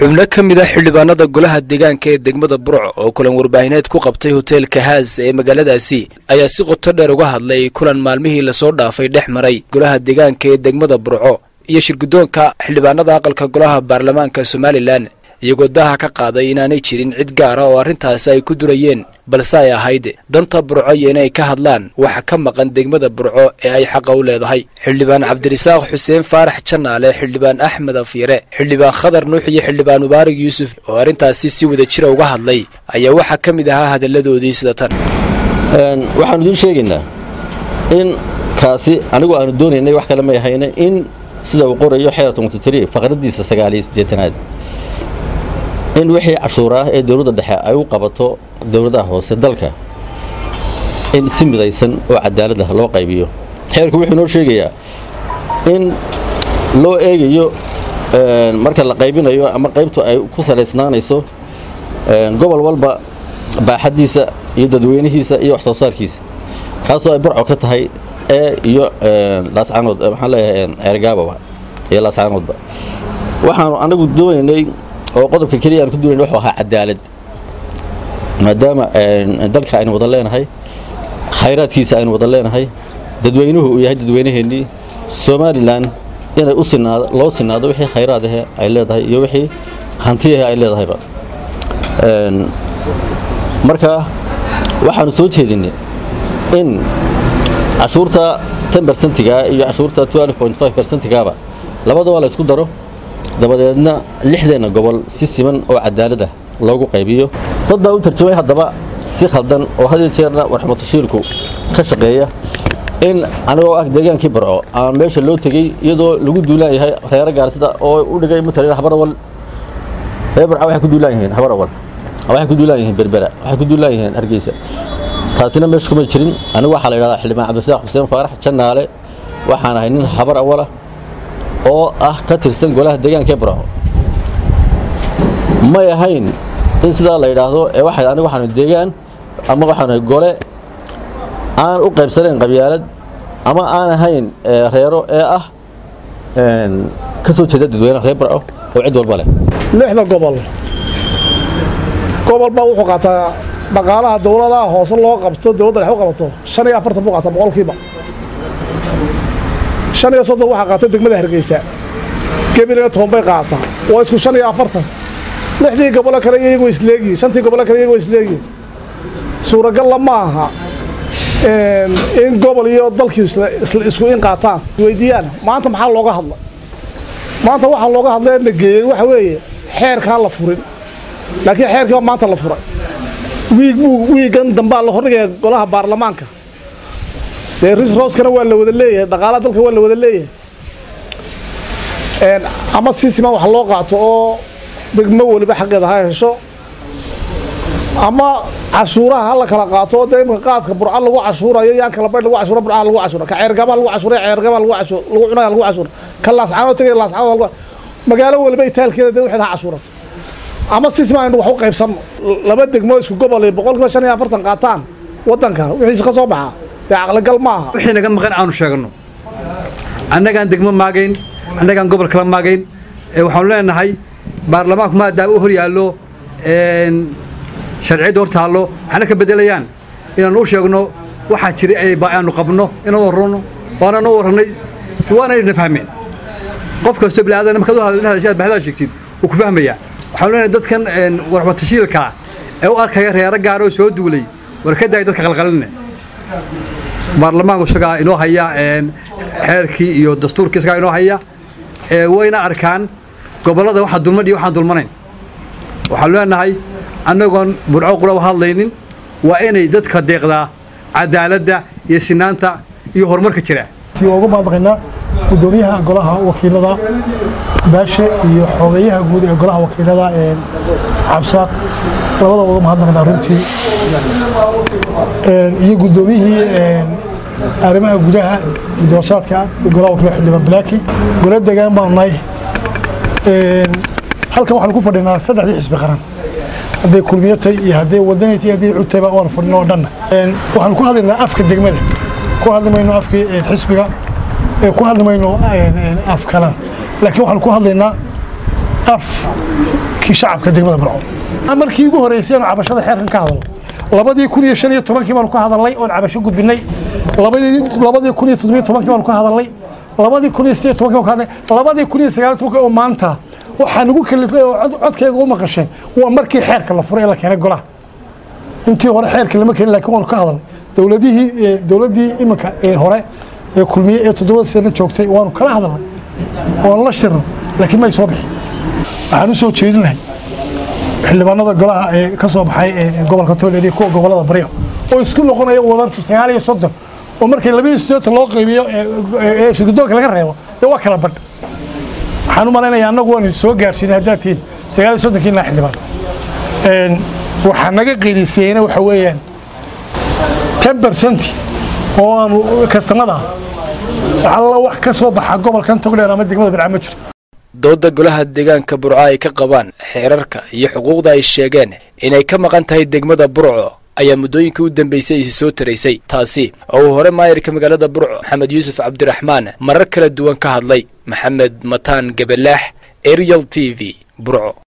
xubno ka mid a xildhibaanada golaha deegaanka ee degmada burco oo kulan warbaahineed ku qabtay hoteelka haas ee magaaladaasi ayaa si qoto dheer uga hadlay kulan maalmihii lasoo dhaafay dhex maray golaha deegaanka ee degmada burco iyo shirguddoonka xildhibaanada aqalka golaha baarlamaanka somalilan iyagoo daha ka qaaday inaanay jirin cid gaara oo arrintaasi ay ku durayeen balse ay ahayd danta burco iyo inay ka hadlaan waxa ka maqan degmada burco ee ay xaqa u leedahay xildhibaan cabdirasaaq xuseen faarax janaale xildhibaan axmed afyare xildhibaan khadar nuux iyo xildhibaan mubaarig yuusuf oo arrintaasi si wada jira uga hadlay ayaa waxaa ka mid ahaa hadalladoodii sida tan waxaanu idiin sheegaynaa in kaasi anigu aanu doonaynay wax kale may ahayna in sida uu qorayo xeer tontotri faqradiisa sagaaliyo siddeetanaad in wixii cashuur ah ee dowladda dhexe ay u qabato dowladaha hoose dalka in si midaysan oo cadaalad ah loo qaybiyo xeerku wuxuu inoo sheegayaa in loo eegayo marka la qaybinayo ama qaybtu ay ku salaysnaanayso gobol walba baaxaddiisa iyo dadweynihiisa iyo wax soo saarkiisa kaasoo ay barco ka tahay ee iyo laascanood maxaan leeyahay ceergaababa iyo laascanoodba waxaanu anagu doonaynay oo qodobka keliya aan ku duunayn wuxuu ahaa cadaalad maadaama dalka aynu wada leenahay khayraadkiisa aynu wada leenahay dadweynuhu uu yahay dadweynaheennii somalilan inay u sinaado loo sinaado wixii khayraad ahe ay leedahay iyo wixii hantiyahe ay leedahayba marka waxaanu soo jeedinay in cashuurta ten bersentiga iyo cashuurta twelve point five bersentigaaba labadaba la ysku daro dabadeedna lixdeenna gobol si siman oo cadaalad ah loogu qaybiyo dad baa u tarjamay haddaba si khaldan oo had jeerna warxmatashiilku ka shaqeeya in anigoo ah deegaankii barco aan meesha loo tegey iyadoo lagu duulaan yahay reero gaarsida oo u dhigay matalan habarawal reer barca waxay ku duulaan yihiin habarawal waxay ku duulaan yihiin berbera waxay ku duulaan yihiin hargeysa taasina meesha kuma jirin anigu waxaa la yidhahdaa xildhibaan cabdirasaaq xuseen faarax jannaale waxaan ahay nin habar awalah oo ah ka tirsan golaha deegaanka ee barco may ahayn in sidaa la yidhaahdo ee waxay anigu waxaanu deegaan ama waxaanu gole aan u qaybsanayn qabyaalad ama aan ahayn reero ee ah ka soo jeeda dadweynaha reer barco oo cid walba leh lixda gobol gobol baa wuxuu qaataa dhaqaalaha dowladaha hoose loo qabto dowladda dhex u qabato shan iyo afartan buu qaataa boqolkiiba shan iyo soddon waxaa qaata degmada hargeysa gebilina toban bay qaataa waa isku shan iyo afartan lixdii gobolo kale iyagoo isleegiye shantii gobolo kale iyagoo isleegiye suuragalla ma aha in gobol iyo dalkii isku in qaataan weydiiyaan maanta maxaa looga hadlay maanta waxaa looga hadlay na geeyey waxa weeye xeerkaan la furin laakiin xeerkii baa maanta la furay wiig buu wiigan dambaa la hordhigaya golaha baarlamaanka dee risrooskana waa la wada leeyahay dhaqaalaha dalka waa la wada leeyahay ama si siman wax loo qaato oo degmo weliba xaqeeda ha hesho ama cashuuraha ha la kala qaato oo dee imka qaadka burca lagu cashuurayo yaan kala baydh lagu cashuura burcaha lagu cashuura ka ceergabaha lagu cashuura ceergabaha lagu cashuur lagu cunaya lagu cashuura ka laascaanoo tegaya laascaanoo lagu magaalo weliba itaalkeeda dee waxeed ha cashuurato ama si siman aynu wax u qaybsanno laba degmo isku gobol iyo boqolkiiba shan iyo afartan qaataan waddanka wixiisa ka soo baxa dee caqligal ma aha wixii naga maqan aanu sheegno annagaan degmo maagayn annagaan gobol kala maagayn waxaanu leenahay baarlamaanku maadaama u hor yaallo sharciyadda hor taallo waxna ka beddelayaan inaanu u sheegno waxaa jira aanu qabno inaan warrano waanaan u warranay waanayna fahmeen qof kastoo bilaadan markaad u hadashaad bahdaa sheegtid wuu ku fahmayaa waxaanu leenahay dadkan warmatashiilkaa ee u arkaya reero gaaroo soo duulay war ka daaya dadka qalqaline baarlamaanku isagaa inoo haya xeerkii iyo dastuurkii isagaa inoo haya wayna arkaan gobollada waxa dulman iyo waxaan dulmanayn waxaanu leenahay annagoon burco qura u hadlaynin waa inay dadka deeqdaa cadaaladda iyo sinaanta iyo horumarka jira waa uga mahadnaqaynaa gudoomiyaha golaha wakiilada baashe iyo xogeeyaha guud ee golaha wakiilada cabsaaq labada uga mahadnaqnaa runtii iyo gudoomiyihii arrimaha gudaha gudoosaadka golaha wakiilada xildhibaan balaaki gola degaan baanu nahay halkan waxaanu ku fadhinaa saddexdii xisbi qaran hadday kulmiyatay iyo hadday wadanaytay hadday cutayba waan fadhino oo dhanna waxaanu ku hadlaynaa afka degmada ku hadli mayno afkii xisbiga ku hadli mayno af kalan laakiin waxaanu ku hadlaynaa afkii shacabka degmada burco markii ugu horreysay aanu cabashada xeerkan ka hadalno labadii kun iyo shan iyo tobankii baanu ka hadalnay oon cabasho gudbinay labadii kun iyo toddobiyo tobankii baanu ka hadalnay labadii kun iyo sideed tobankii baanu ka hadalnay labadii kun iyo sagaal tobankii oo maanta waxaa nagu kalifay oo codkayga u maqasheen waa markii xeerka la furay ee la keenay golaha intii hore xeerka lama keenin laakiin waanu ka hadalnay dowladihii dowladdii iminka ee hore ee kulmiye ee toddobada sano joogtay waanu kala hadalnay oon la shirno laakiin may soo bixin waxaan u soo jeedinahay xildhibaanada golaha ee ka soo baxay ee gobolka tooleed iyo kuwa gobolada baryo oo isku noqonaya wadartu sagaal iyo soddon oo markii labaiyo siddeetan loo qaybiyo ee shirgudoonka laga reebo dee waa kala badh waxaan u malaynayaa annagu waanu soo gaarsiinay haddaad tihiin sagaal iyo soddonkii ilaa xildhibaan waxaa naga qiilisiyeyna waxa weeyaan ten bercenti oo aanu kastamada alla wax ka soo baxa gobolkan togdheer ama degmada birca ma jiro dooda golaha deegaanka burco ay ka qabaan xeerarka iyo xuquuqda ay sheegeen inay ka maqan tahay degmada burco ayaa muddooyinkii u dambeysay isi soo taraysay taasi oo uu hore maayirka magaalada burco maxamed yuusuf cabdiraxmaan marar kala duwan ka hadlay maxamed mataan gabalaax arial t v burco